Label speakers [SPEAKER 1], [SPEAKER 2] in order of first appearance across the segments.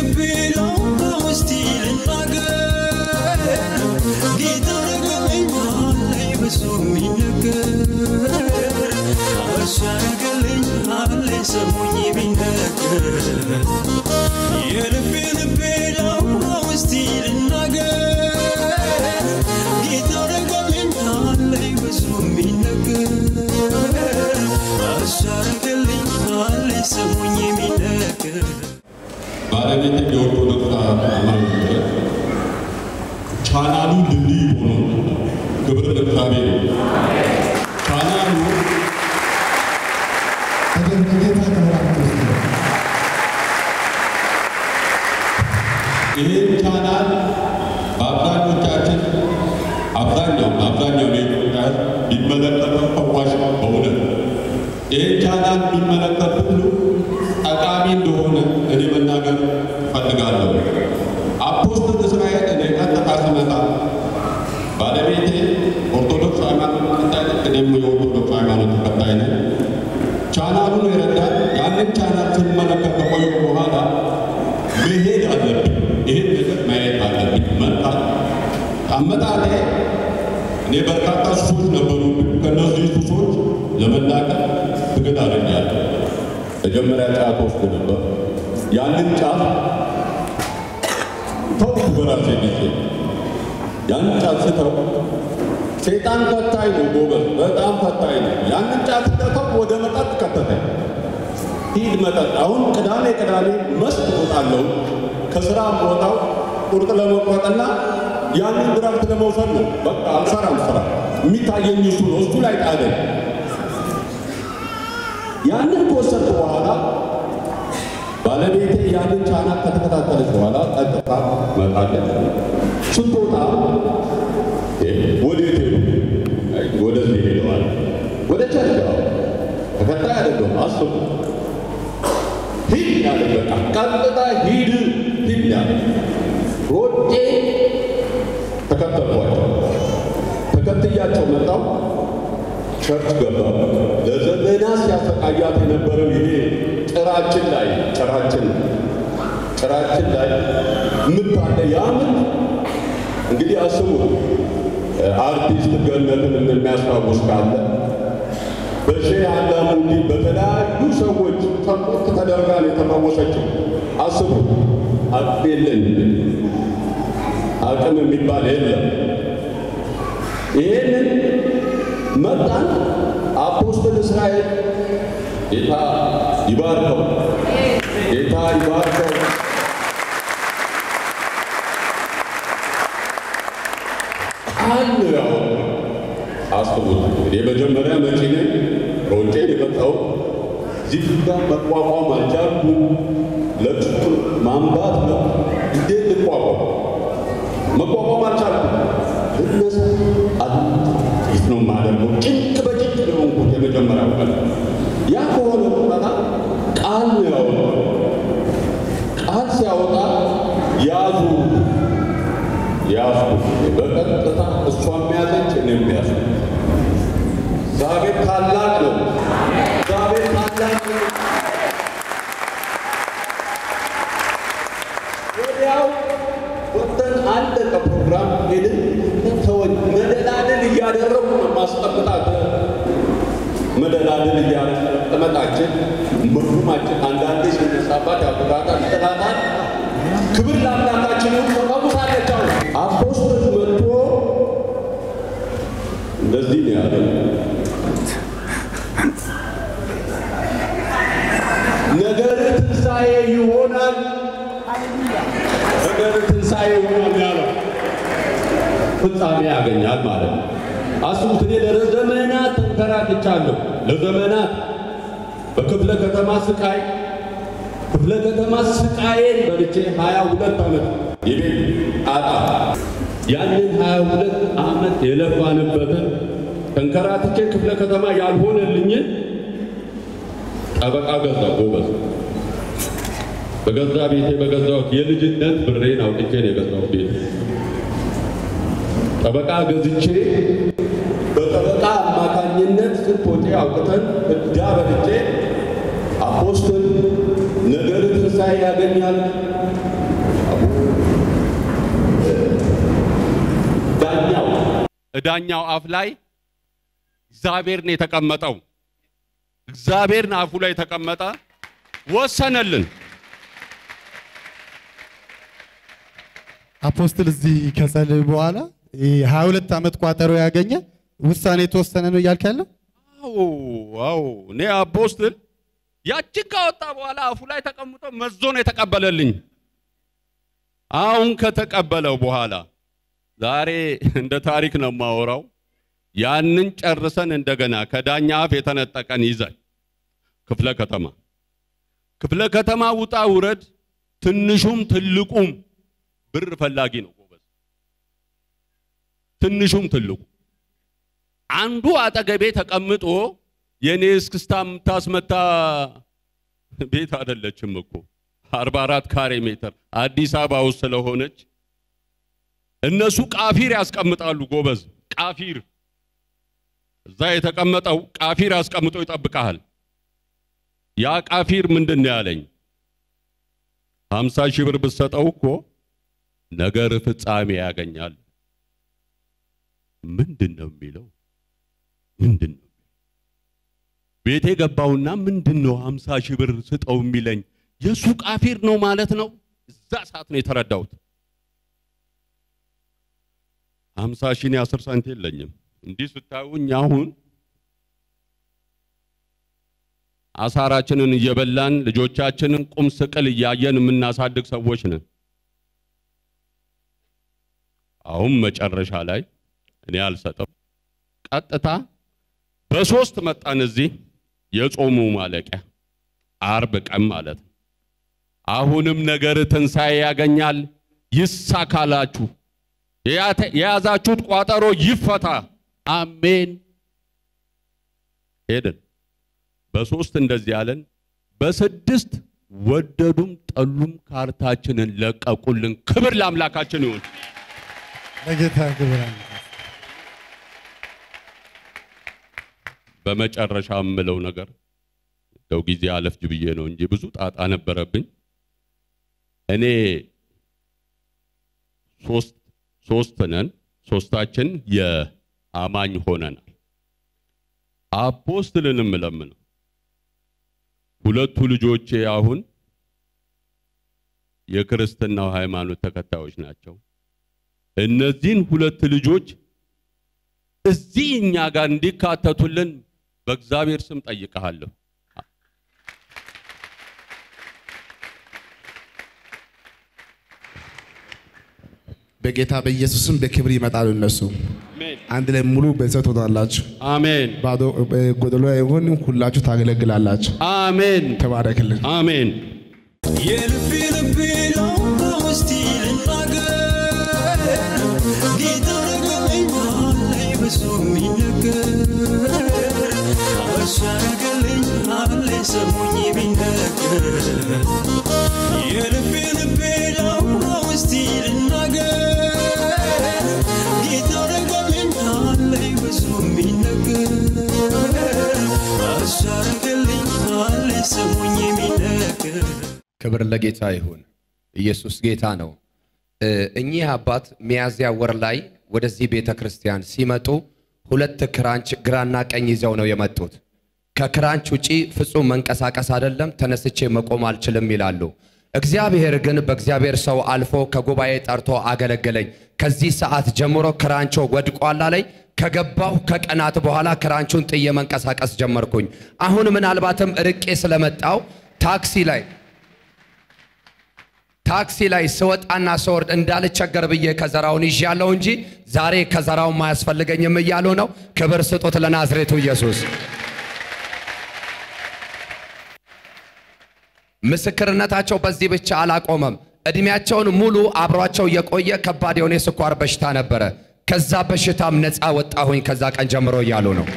[SPEAKER 1] ልቤ ላውራው እስቲ ልናገር ጌታ ረገለኛለኝ ብዙ የሚነገር እርሱ ያረገልኛለኝ ሰሙኝ ቢነገር የልቤ ልቤ ላውራው እስቲ ልናገር ጌታ ረገለኛለኝ ብዙ የሚነገር እርሱ ያረገልኛለኝ ሰሙኝ ቢነገር
[SPEAKER 2] ባለቤት የኦርቶዶክስ ሃይማኖት ቻናሉ ድልድይ ሆኖ ክብር ለእግዚአብሔር ይሁን። ቻናሉ
[SPEAKER 3] ከጌታ ጋር
[SPEAKER 2] ይህን ቻናል በአብዛኞቻችን አብዛኛው አብዛኛው የኢትዮጵያ ሕዝብ ቢመለከተው ፈዋሽ ነው በእውነት ይህን ቻናል የሚመለከት ሁሉ ጠቃሚ እንደሆነ እኔ መናገር እፈልጋለሁ። አፖስትል እስራኤል እኔ ቀጥታ ስመጣ ባለቤቴ ኦርቶዶክስ ሃይማኖት ተከታይ ነች፣ እኔም የኦርቶዶክስ ሃይማኖት ተከታይ ነኝ። ቻናሉን የረዳን ያንን ቻናል ስንመለከት ከቆየ በኋላ መሄድ አለብኝ፣ ይህን ነገር ማየት አለብኝ። መጣት አመጣጤ እኔ በርካታ ሱሶች ነበሩብኝ። ከእነዚህ ሱሶች ለመላቀቅ ትግል አደርጋለሁ። መጀመሪያ ጫት ወስድ ነበር። ያንን ጫት ተውኩ በራሴ ጊዜ። ያንን ጫት ስተው ሴጣን ፈታኝ ነው ጎበዝ፣ በጣም ፈታኝ ነው። ያንን ጫት ስተው ወደ መጠጥ ከተተኝ። ሂድ መጠጥ። አሁን ቅዳሜ ቅዳሜ መስት እወጣለሁ። ከስራ ቦታው ቁርጥ ለመቁረጥና ያንን ድራፍት ለመውሰድ ነው። በቃ አልሰራም ስራ የሚታየኝ እሱ ነው። እሱ ላይ ጣለኝ። ያንን ከወሰድኩ በኋላ ባለቤቴ ያንን ቻናል ከተከታተለች በኋላ ቀጥታ መጣለች። ስትወጣ ወዴት ሄዱ? አይ፣ ወደዚህ ሄደዋል። ወደ ቸርች አዎ። ተከታይ አይደለሁም። አስቡ። ሂድ ያለ በቃ ቀጥታ ሂድ ሂድ ያለ ሮጬ ተከተልኳቸው። ተከትያቸው መጣው ቸርች ገባ። ለዘመናት ሲያሰቃያት የነበረው ይሄ ጭራችን ላይ ጭራችን ጭራችን ላይ ምታለ ያምን እንግዲህ አስቡ አርቲስት ገነትን እንደሚያስታውስ ካለ በሼህ አላሙዲ በተለያዩ ሰዎች ተቆጥ ተደርጋ ነው የተፈወሰችው። አስቡ አቅም የለን አቅም የሚባል የለም። ይህንን መጣን። አፖስትል እስራኤል ጌታ ይባርከው፣ ጌታ ይባርከው። ቃል ነው ያወጣው። አስቡት እንግዲህ የመጀመሪያ መጪ ነኝ ሮጬ የመጣው እዚህ ጋር መቋቋም አልቻልኩም። ለቅሶ ማንባት ነው እንዴት ልቋቋም? መቋቋም አልቻልኩም። ልነሳ አት ነው የማደርገው። ጭንቅ በጭንቅ ነው የሆንኩት የመጀመሪያው ቀን። ያ ከሆነ በኋላ ቃል ነው ያወጣው። ቃል ሲያወጣ ያዙ ያዙ። በቀጥታ እሷም ያዘች እኔም ያዙ። እግዚአብሔር ታላቅ ነው። እግዚአብሔር ታላቅ ነው። ወዲያው ወጥተን አለቀ ፕሮግራም ሄድን። ተወኝ መደላድል እያደረጉ ነው ማስጠብጣት መደላድል እያስቀመጣችን መርሁማችን አንዳንዴ ሲነሳባት ያብራታል፣ ይጥላታል። ክብር ለአምላካችን ይሁን። ተፈውሳለች። አሁን አፖስትል መጥቶ እንደዚህ ነው ያለው ነገር ትንሣኤ ይሆናል። ነገር ትንሣኤ ይሆናል ያለው ፍጻሜ ያገኛል ማለት ነው። አስቡት፣ እኔ ለዘመናት ተንከራትቻለሁ። ለዘመናት በክፍለ ከተማ ስቃይ ክፍለ ከተማ ስቃዬን በልቼ ሀያ ሁለት ዓመት የቤት ጣጣ ያንን ሀያ ሁለት ዓመት የለፋንበትን ተንከራትቼ ክፍለ ከተማ ያልሆነልኝን ጠበቃ ገዛ ጎበዝ በገዛ ቤቴ በገዛሁት የልጅነት ብሬን አውጥቼ ነው የገዛሁት ቤት ጠበቃ ገዝቼ በጠበቃ አማካኝነት ስንት ወጪ አውጥተን እዳ በልቼ አፖስትል ነገር ትንሣኤ ያገኛል እዳኛው አፍ ላይ እግዚአብሔር ነው የተቀመጠው። እግዚአብሔር አፉ ላይ ተቀመጠ፣ ወሰነልን።
[SPEAKER 3] አፖስትል እዚህ ከጸለዩ በኋላ ሀያ ሁለት ዓመት ቋጠሮ ያገኘ ውሳኔ የተወሰነ ነው እያልክ ያለው?
[SPEAKER 2] አዎ አዎ፣ እኔ አፖስትል ያችን ካወጣ በኋላ አፉ ላይ ተቀምጦ መዞ ነው የተቀበለልኝ። አሁን ከተቀበለው በኋላ ዛሬ እንደ ታሪክ ነው የማወራው። ያንን ጨርሰን እንደገና ከዳኛ አፍ የተነጠቀን ይዘን ክፍለ ከተማ ክፍለ ከተማ ውጣ ውረድ፣ ትንሹም ትልቁም ብር ፈላጊ ነው ጎበዝ። ትንሹም ትልቁ አንዱ አጠገቤ ተቀምጦ የኔ እስክስታ የምታስመታ ቤት አይደለችም እኮ 44 ካሬ ሜትር አዲስ አበባ ውስጥ ስለሆነች እነሱ ቃፊር ያስቀምጣሉ። ጎበዝ ቃፊር እዛ የተቀመጠው ቃፊር አስቀምጦ ይጠብቃል። ያ ቃፊር ምንድን ነው ያለኝ? ሀምሳ ሺህ ብር ብትሰጠው እኮ ነገር ፍጻሜ ያገኛል። ምንድን ነው የሚለው? ምንድን ነው ቤቴ ገባውና ምንድን ነው ሀምሳ ሺህ ብር ስጠው የሚለኝ? የእሱ ቃፊር ነው ማለት ነው። እዛ ሰዓት ነው የተረዳሁት። ሀምሳ ሺህ እኔ አስር ሳንቲም የለኝም። እንዲህ ስታዩኝ አሁን አሳራችንን እየበላን ልጆቻችንን ቁም ስቅል እያየን የምናሳድግ ሰዎች ነን። አሁን መጨረሻ ላይ እኔ አልሰጠም። ቀጥታ በሶስት መጣን እዚህ የጾሙ ማለቂያ አርብ ቀን ማለት ነው። አሁንም ነገር ትንሣኤ ያገኛል፣ ይሳካላችሁ፣ የያዛችሁት ቋጠሮ ይፈታ። አሜን። ሄድን። በሶስት እንደዚህ ያለን፣ በስድስት ወደዱም ጠሉም ካርታችንን ለቀቁልን። ክብር ለአምላካችን ይሁን።
[SPEAKER 3] ለጌታ ክብር አለ።
[SPEAKER 2] በመጨረሻ የምለው ነገር እንደው ጊዜ አለፍጅ ብዬ ነው እንጂ ብዙ ጣጣ ነበረብኝ። እኔ ሶስት ሶስት ነን፣ ሶስታችን የአማኝ ሆነናል። አፖስትልንም እለምነው ሁለቱ ልጆቼ አሁን የክርስትናው ሃይማኖት ተከታዮች ናቸው። እነዚህን ሁለት ልጆች እዚህ እኛ ጋር እንዲካተቱልን በእግዚአብሔር ስም ጠይቀሃለሁ።
[SPEAKER 4] በጌታ በኢየሱስም በክብር ይመጣሉ። እነሱ አንድ ላይ ሙሉ ቤተሰብ ትሆናላችሁ።
[SPEAKER 2] አሜን፣
[SPEAKER 4] ባዶ ጎደሎ አይሆን፣ ሁላችሁ ታገለግላላችሁ።
[SPEAKER 2] አሜን፣
[SPEAKER 4] ተባረክልን።
[SPEAKER 2] አሜን።
[SPEAKER 1] የልቤ ልቤ ነው በውስጤ ልናገር ጌታ ረገለኝ አለኝ ብዙ የሚነገር እርሱ ያረገለኝ አለኝ ሰሙኝ ቢነገር የልቤ ልቤ ነው በውስጤ ልናገር ጌታ ረገለኝ አለኝ ብዙ የሚነገር እርሱ ያረገለኝ አለኝ ሰሙኝ ቢነገር
[SPEAKER 5] ክብር ለጌታ ይሁን። ኢየሱስ ጌታ ነው። እ እኚህ አባት ሚያዝያ ወር ላይ ወደዚህ ቤተ ክርስቲያን ሲመጡ ሁለት ክራንች ግራና ቀኝ ይዘው ነው የመጡት። ከክራንች ውጪ ፍጹም መንቀሳቀስ አይደለም፣ ተነስቼ መቆም አልችልም ይላሉ። እግዚአብሔር ግን በእግዚአብሔር ሰው አልፎ ከጉባኤ ጠርቶ አገለገለኝ። ከዚህ ሰዓት ጀምሮ ክራንቾ ወድቋላ ላይ ከገባሁ ከቀናት በኋላ ክራንቹን ጥዬ መንቀሳቀስ ጀመርኩኝ። አሁን ምናልባትም ርቄ ስለመጣው ታክሲ ላይ ታክሲ ላይ ስወጣና ስወርድ እንዳልቸገር ብዬ ከዘራውን ይዣለሁ እንጂ ዛሬ ከዘራውን ማያስፈልገኝም እያሉ ነው። ክብር ስጡት ለናዝሬቱ ኢየሱስ። ምስክርነታቸው በዚህ ብቻ አላቆመም። እድሜያቸውን ሙሉ አብሯቸው የቆየ ከባድ የሆነ የስኳር በሽታ ነበረ። ከዛ በሽታም ነፃ ወጣሁኝ ከዛ ቀን ጀምሮ እያሉ ነው።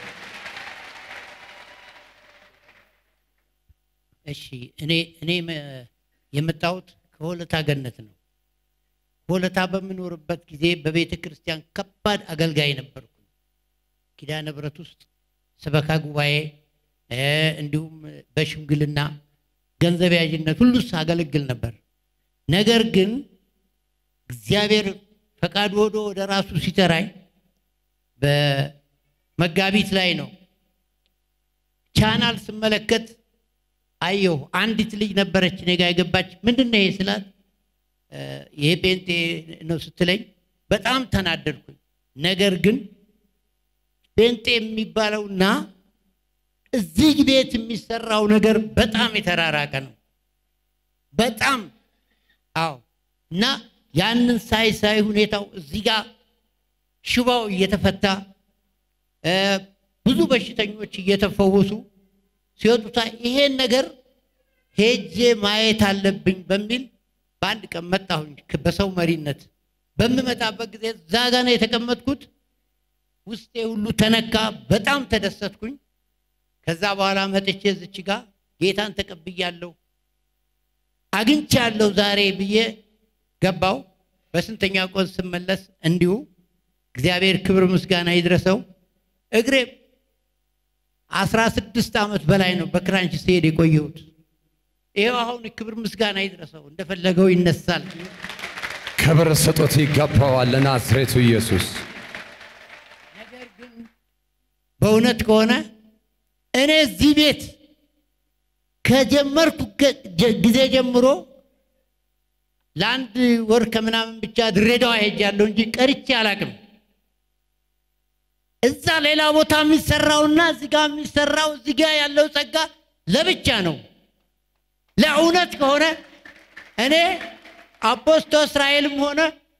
[SPEAKER 6] እሺ እኔ እኔ መ- የመጣሁት ከሆለታ ገነት ነው። ሆለታ በምኖርበት ጊዜ በቤተ ክርስቲያን ከባድ አገልጋይ ነበርኩ። ኪዳነ ምሕረት ውስጥ ሰበካ ጉባኤ እ፣ እንዲሁም በሽምግልና ገንዘብ ያዥነት ሁሉ አገለግል ነበር። ነገር ግን እግዚአብሔር ፈቃድ ወዶ ወደ ራሱ ሲጠራኝ በመጋቢት ላይ ነው። ቻናል ስመለከት አየሁ። አንዲት ልጅ ነበረች እኔ ጋ የገባች። ምንድን ነው ይሄ ስላት እ፣ ይሄ ጴንጤ ነው ስትለኝ በጣም ተናደድኩኝ። ነገር ግን ጴንጤ የሚባለውና እዚህ ቤት የሚሰራው ነገር በጣም የተራራቀ ነው። በጣም አዎ። እና ያንን ሳይ ሳይ ሁኔታው እዚህ ጋር ሽባው እየተፈታ እ፣ ብዙ በሽተኞች እየተፈወሱ ሲወጡታ ይሄን ነገር ሄጄ ማየት አለብኝ በሚል በአንድ ቀን መጣሁኝ ከ- በሰው መሪነት። በምመጣበት ጊዜ እዛ ጋ ነው የተቀመጥኩት። ውስጤ ሁሉ ተነካ። በጣም ተደሰትኩኝ። ከዛ በኋላ መጥቼ ዝች ጋ ጌታን ተቀብያለሁ አግኝቻለሁ ዛሬ ብዬ ገባው። በስንተኛ ቆን ስመለስ እንዲሁ እግዚአብሔር ክብር ምስጋና ይድረሰው እግሬ አስራ ስድስት ዓመት በላይ ነው በክራንች ስሄድ የቆየሁት። ይኸው አሁን ክብር ምስጋና ይድረሰው እንደፈለገው ይነሳል።
[SPEAKER 5] ክብር ስጦት ይገባዋል ለናዝሬቱ ኢየሱስ።
[SPEAKER 6] ነገር ግን በእውነት ከሆነ እኔ እዚህ ቤት ከጀመርኩ ገ- ጀ- ጊዜ ጀምሮ ለአንድ ወር ከምናምን ብቻ ድሬዳዋ ሄጃለሁ እንጂ ቀርቼ አላቅም። እዛ ሌላ ቦታ የሚሰራውና እዚህ ጋር የሚሰራው እዚህ ጋር ያለው ጸጋ ለብቻ ነው። ለእውነት ከሆነ እኔ አፖስቶ እስራኤልም ሆነ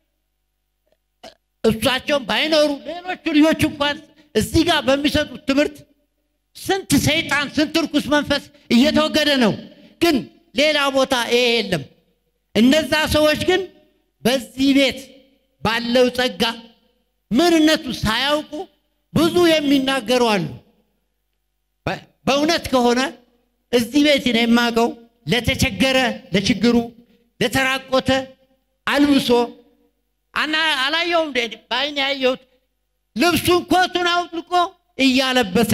[SPEAKER 6] እሳቸውም ባይኖሩ ሌሎቹ ልጆች እንኳን እዚህ ጋር በሚሰጡት ትምህርት ስንት ሰይጣን ስንት ርኩስ መንፈስ እየተወገደ ነው። ግን ሌላ ቦታ ይሄ የለም። እነዛ ሰዎች ግን በዚህ ቤት ባለው ጸጋ ምንነቱ ሳያውቁ ብዙ የሚናገሩ አሉ። በ- በእውነት ከሆነ እዚህ ቤት ነው የማውቀው ለተቸገረ ለችግሩ ለተራቆተ አልብሶ አና አላየውም እንደ በዓይኔ ያየሁት ልብሱን ኮቱን አውልቆ እያለበሰ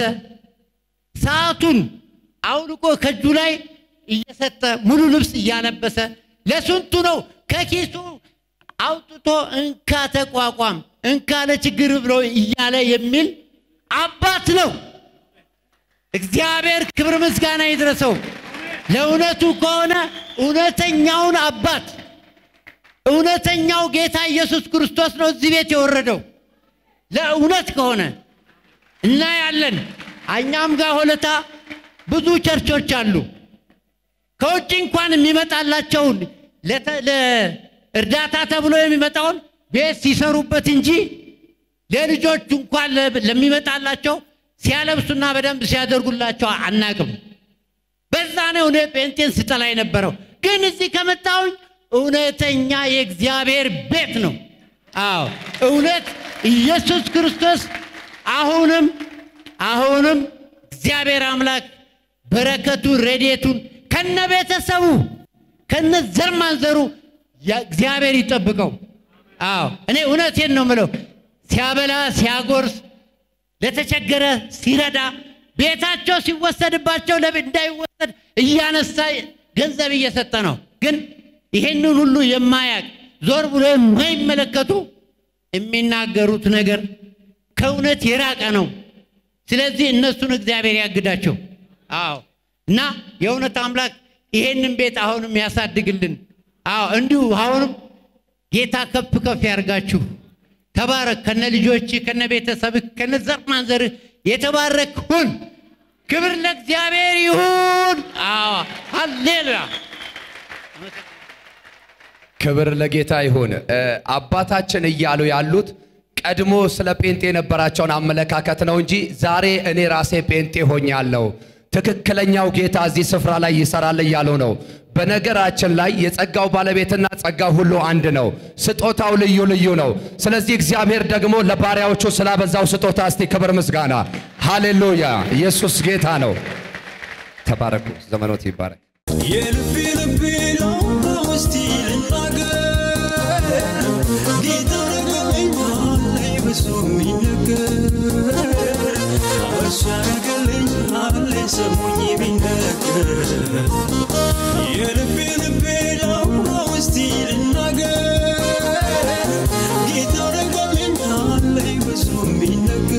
[SPEAKER 6] ሰዓቱን አውልቆ ከእጁ ላይ እየሰጠ ሙሉ ልብስ እያለበሰ ለስንቱ ነው ከኪሱ አውጥቶ እንካ ተቋቋም እንካ ለችግር ብሎ እያለ የሚል አባት ነው። እግዚአብሔር ክብር ምስጋና ይድረሰው። ለእውነቱ ከሆነ እውነተኛውን አባት እውነተኛው ጌታ ኢየሱስ ክርስቶስ ነው እዚህ ቤት የወረደው። ለእውነት ከሆነ እናያለን። እኛም ጋር ሆለታ ብዙ ቸርቾች አሉ። ከውጭ እንኳን የሚመጣላቸውን ለተ- ለእርዳታ ተብሎ የሚመጣውን ቤት ሲሰሩበት እንጂ ለልጆቹ እንኳን ለ- ለሚመጣላቸው ሲያለብሱና በደንብ ሲያደርጉላቸው አናቅም። በዛ ነው እኔ ጴንጤን ስጠላ የነበረው። ግን እዚህ ከመጣሁኝ እውነተኛ የእግዚአብሔር ቤት ነው። አዎ እውነት ኢየሱስ ክርስቶስ አሁንም አሁንም እግዚአብሔር አምላክ በረከቱን ረድኤቱን ከነ ቤተሰቡ ከነ ዘር ማንዘሩ ያ- እግዚአብሔር ይጠብቀው። አዎ እኔ እውነቴን ነው ምለው ሲያበላ ሲያጎርስ ለተቸገረ ሲረዳ ቤታቸው ሲወሰድባቸው ለቤት እንዳይወሰድ እያነሳ ገንዘብ እየሰጠ ነው። ግን ይሄንን ሁሉ የማያቅ ዞር ብሎ የማይመለከቱ የሚናገሩት ነገር ከእውነት የራቀ ነው። ስለዚህ እነሱን እግዚአብሔር ያግዳቸው። አዎ እና የእውነት አምላክ ይሄንን ቤት አሁንም ያሳድግልን። አዎ እንዲሁ አሁንም ጌታ ከፍ ከፍ ያርጋችሁ። ተባረክ። ከነ ልጆች ከነ ቤተሰብህ ከነ ዘር ማንዘርህ የተባረክ ሁን። ክብር ለእግዚአብሔር ይሁን። አዎ ሃሌሉያ።
[SPEAKER 5] ክብር ለጌታ ይሁን። እ፣ አባታችን እያሉ ያሉት ቀድሞ ስለ ጴንጤ የነበራቸውን አመለካከት ነው እንጂ ዛሬ እኔ ራሴ ጴንጤ ሆኛለሁ፣ ትክክለኛው ጌታ እዚህ ስፍራ ላይ ይሰራል እያሉ ነው። በነገራችን ላይ የጸጋው ባለቤትና ጸጋው ሁሉ አንድ ነው። ስጦታው ልዩ ልዩ ነው። ስለዚህ እግዚአብሔር ደግሞ ለባሪያዎቹ ስላበዛው ስጦታ እስቲ ክብር ምስጋና፣ ሃሌሉያ! ኢየሱስ ጌታ ነው። ተባረኩ። ዘመኖት ይባረክ።
[SPEAKER 1] የልቤ ልቤ ነው በውስጤ ልናገር ጌታ ረገለኛል ብዙ የሚነገር እርሱ ያደረገልኛል ሰሙኝ ቢነገር የልቤ ልቤ ነው በውስጤ ልናገር ጌታ ረገለኛል ብዙ የሚነገር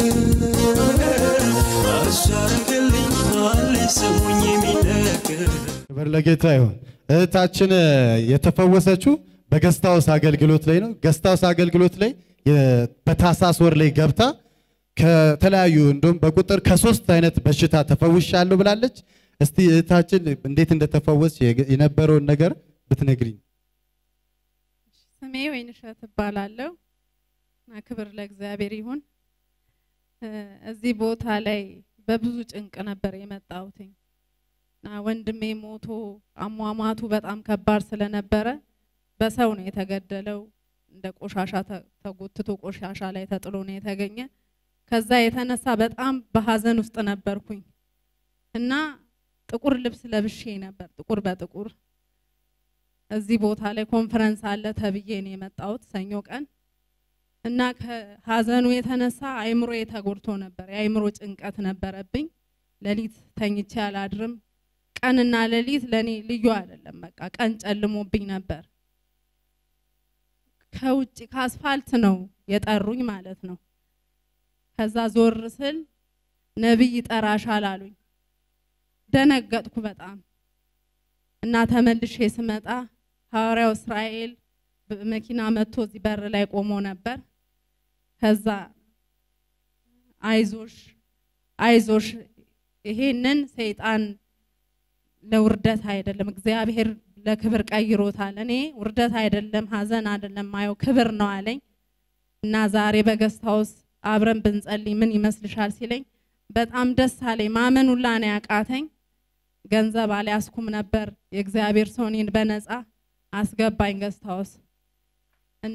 [SPEAKER 3] ክብር ለጌታ ይሁን። እህታችን የተፈወሰችው በገስታውስ አገልግሎት ላይ ነው። ገስታውስ አገልግሎት ላይ የ- በታህሳስ ወር ላይ ገብታ ከተለያዩ እንደውም በቁጥር ከሶስት አይነት በሽታ ተፈውሻለሁ ብላለች። እስቲ እህታችን እንዴት እንደተፈወስ የነበረውን ነገር ብትነግሪኝ።
[SPEAKER 7] ስሜ ወይንሸት እባላለሁ እና ክብር ለእግዚአብሔር ይሁን። እ፣ እዚህ ቦታ ላይ በብዙ ጭንቅ ነበር የመጣሁትኝ እና ወንድሜ ሞቶ አሟሟቱ በጣም ከባድ ስለነበረ በሰው ነው የተገደለው። እንደ ቆሻሻ ተ- ተጎትቶ ቆሻሻ ላይ ተጥሎ ነው የተገኘ። ከዛ የተነሳ በጣም በሀዘን ውስጥ ነበርኩኝ እና ጥቁር ልብስ ለብሼ ነበር ጥቁር በጥቁር እዚህ ቦታ ላይ ኮንፈረንስ አለ ተብዬ ነው የመጣሁት ሰኞ ቀን እና ከሀዘኑ የተነሳ አይምሮ ተጎድቶ ነበር። የአይምሮ ጭንቀት ነበረብኝ። ሌሊት ተኝቼ አላድርም። ቀንና ሌሊት ለኔ ልዩ አይደለም። በቃ ቀን ጨልሞብኝ ነበር። ከውጭ ከአስፋልት ነው የጠሩኝ ማለት ነው። ከዛ ዞር ስል ነቢይ ይጠራሻል አሉኝ። ደነገጥኩ በጣም እና ተመልሼ ስመጣ ሐዋርያው እስራኤል በመኪና መጥቶ እዚህ በር ላይ ቆሞ ነበር። ከዛ አይዞሽ አይዞሽ ይሄንን ሰይጣን ለውርደት አይደለም እግዚአብሔር ለክብር ቀይሮታል። እኔ ውርደት አይደለም ሀዘን አይደለም ማየው ክብር ነው አለኝ እና ዛሬ በገስት ሃውስ አብረን ብንጸልይ ምን ይመስልሻል ሲለኝ በጣም ደስ አለኝ። ማመን ሁላ ነው ያቃተኝ። ገንዘብ አልያዝኩም ነበር። የእግዚአብሔር ሰው እኔን በነፃ አስገባኝ ገስት ሃውስ እና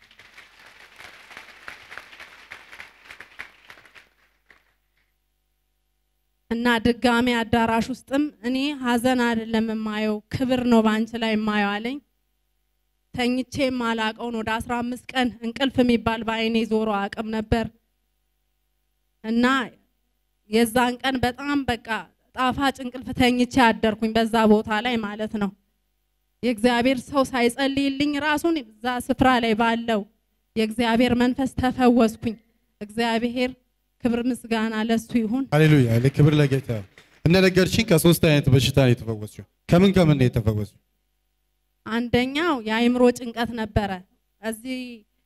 [SPEAKER 7] እና ድጋሜ አዳራሽ ውስጥም እኔ ሀዘን አይደለም የማየው ክብር ነው በአንቺ ላይ የማየው አለኝ። ተኝቼ ማላቀውን ወደ አስራ አምስት ቀን እንቅልፍ የሚባል በአይኔ ዞሮ አቅም ነበር እና የዛን ቀን በጣም በቃ ጣፋጭ እንቅልፍ ተኝቼ አደርኩኝ በዛ ቦታ ላይ ማለት ነው። የእግዚአብሔር ሰው ሳይጸልይልኝ ራሱን እዛ ስፍራ ላይ ባለው የእግዚአብሔር መንፈስ ተፈወስኩኝ። እግዚአብሔር ክብር ምስጋና ለሱ ይሁን።
[SPEAKER 3] ሃሌሉያ ክብር ለጌታ ይሁን። እንደነገርሽኝ ከሶስት አይነት በሽታ ነው የተፈወስሽው። ከምን ከምን ነው የተፈወስሽው?
[SPEAKER 7] አንደኛው የአእምሮ ጭንቀት ነበረ። እዚህ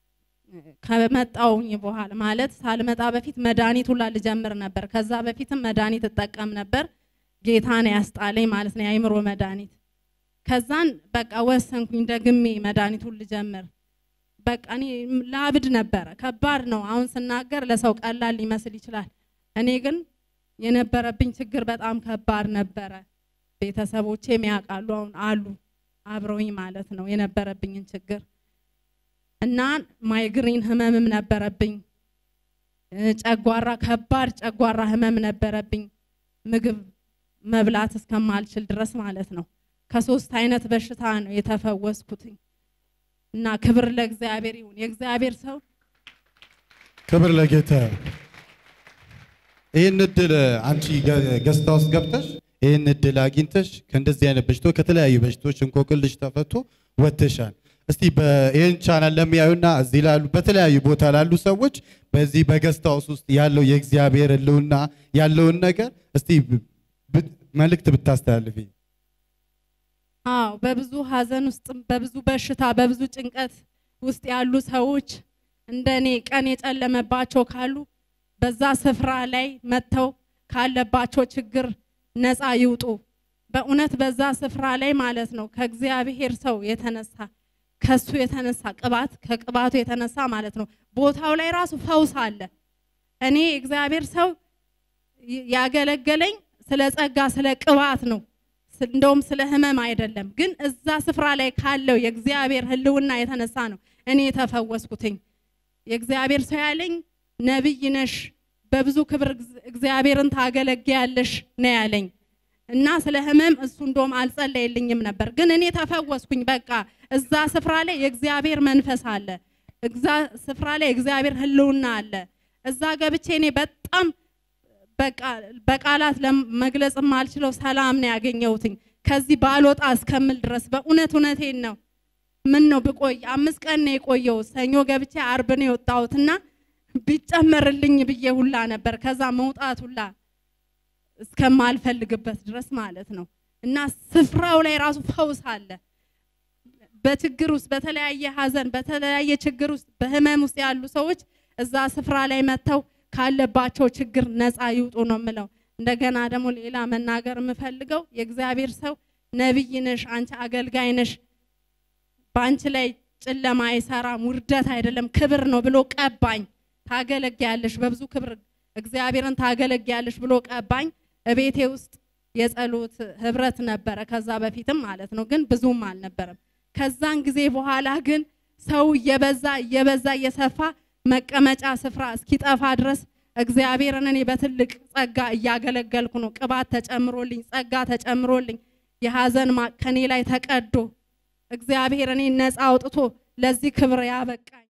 [SPEAKER 7] ከመጣውኝ በኋላ ማለት ሳልመጣ በፊት መድኃኒት ሁላ ልጀምር ነበር። ከዛ በፊትም መድኃኒት እጠቀም ነበር። ጌታን ያስጣለኝ ማለት ነው የአእምሮ መድኃኒት። ከዛን በቃ ወሰንኩኝ ደግሜ መድኃኒቱን ልጀምር። በቃ እኔ ላብድ ነበረ። ከባድ ነው። አሁን ስናገር ለሰው ቀላል ሊመስል ይችላል። እኔ ግን የነበረብኝ ችግር በጣም ከባድ ነበረ። ቤተሰቦቼም ያውቃሉ፣ አሁን አሉ አብረውኝ ማለት ነው የነበረብኝን ችግር እና ማይግሪን ህመምም ነበረብኝ። እ፣ ጨጓራ ከባድ ጨጓራ ህመም ነበረብኝ። ምግብ መብላት እስከማልችል ድረስ ማለት ነው። ከሶስት አይነት በሽታ ነው የተፈወስኩትኝ እና ክብር ለእግዚአብሔር ይሁን። የእግዚአብሔር ሰው
[SPEAKER 3] ክብር ለጌታ ይሁን። ይህን እድል አንቺ ገ- ገዝታ ውስጥ ገብተሽ ይህን እድል አግኝተሽ ከእንደዚህ አይነት በሽታዎች ከተለያዩ በሽታዎች እንቆቅልሽ ተፈቶ ወጥተሻል። እስቲ ይህን ቻናል ለሚያዩና እዚህ ላሉ በተለያዩ ቦታ ላሉ ሰዎች በዚህ በገዝታ ሃውስ ውስጥ ያለው የእግዚአብሔር ህልውና ያለውን ነገር እስቲ ብ- መልእክት ብታስተላልፊ።
[SPEAKER 7] አዎ በብዙ ሀዘን ውስጥ በብዙ በሽታ በብዙ ጭንቀት ውስጥ ያሉ ሰዎች እንደኔ ቀን የጨለመባቸው ካሉ በዛ ስፍራ ላይ መጥተው ካለባቸው ችግር ነፃ ይውጡ። በእውነት በዛ ስፍራ ላይ ማለት ነው ከእግዚአብሔር ሰው የተነሳ ከሱ የተነሳ ቅባት ከቅባቱ የተነሳ ማለት ነው ቦታው ላይ ራሱ ፈውስ አለ። እኔ እግዚአብሔር ሰው ይ- ያገለገለኝ ስለ ጸጋ ስለ ቅባት ነው። ስ- እንደውም ስለ ህመም አይደለም። ግን እዛ ስፍራ ላይ ካለው የእግዚአብሔር ህልውና የተነሳ ነው እኔ የተፈወስኩትኝ። የእግዚአብሔር ሰው ያለኝ ነቢይ ነሽ፣ በብዙ ክብር እግዚ- እግዚአብሔርን ታገለግያለሽ ነው ያለኝ እና ስለ ህመም እሱ እንደውም አልጸለየልኝም ነበር። ግን እኔ ተፈወስኩኝ። በቃ እዛ ስፍራ ላይ የእግዚአብሔር መንፈስ አለ። እዛ ስፍራ ላይ የእግዚአብሔር ህልውና አለ። እዛ ገብቼ እኔ በጣም በቃ በቃላት ለመግለጽ የማልችለው ሰላም ነው ያገኘሁትኝ። ከዚህ ባልወጣ እስከምል ድረስ በእውነት እውነቴን ነው። ምን ነው ብቆይ አምስት ቀን ነው የቆየሁት። ሰኞ ገብቼ አርብ ነው የወጣሁትና ቢጨመርልኝ ብዬ ሁላ ነበር። ከዛ መውጣት ሁላ እስከማልፈልግበት ድረስ ማለት ነው። እና ስፍራው ላይ ራሱ ፈውስ አለ። በችግር ውስጥ በተለያየ ሀዘን በተለያየ ችግር ውስጥ በህመም ውስጥ ያሉ ሰዎች እዛ ስፍራ ላይ መጥተው ካለባቸው ችግር ነፃ ይውጡ ነው የምለው። እንደገና ደግሞ ሌላ መናገር የምፈልገው የእግዚአብሔር ሰው ነቢይ ነሽ፣ አንቺ አገልጋይ ነሽ፣ በአንቺ ላይ ጨለማ አይሰራም፣ ውርደት አይደለም ክብር ነው ብሎ ቀባኝ። ታገለግያለሽ፣ በብዙ ክብር እግዚአብሔርን ታገለግያለሽ ብሎ ቀባኝ። እቤቴ ውስጥ የጸሎት ህብረት ነበረ፣ ከዛ በፊትም ማለት ነው፣ ግን ብዙም አልነበረም። ከዛን ጊዜ በኋላ ግን ሰው እየበዛ እየበዛ እየሰፋ መቀመጫ ስፍራ እስኪጠፋ ድረስ እግዚአብሔርን እኔ በትልቅ ጸጋ እያገለገልኩ ነው። ቅባት ተጨምሮልኝ፣ ጸጋ ተጨምሮልኝ፣ የሀዘን ማቅ ከኔ ላይ ተቀዶ እግዚአብሔር እኔ ነፃ አውጥቶ ለዚህ ክብር ያበቃኝ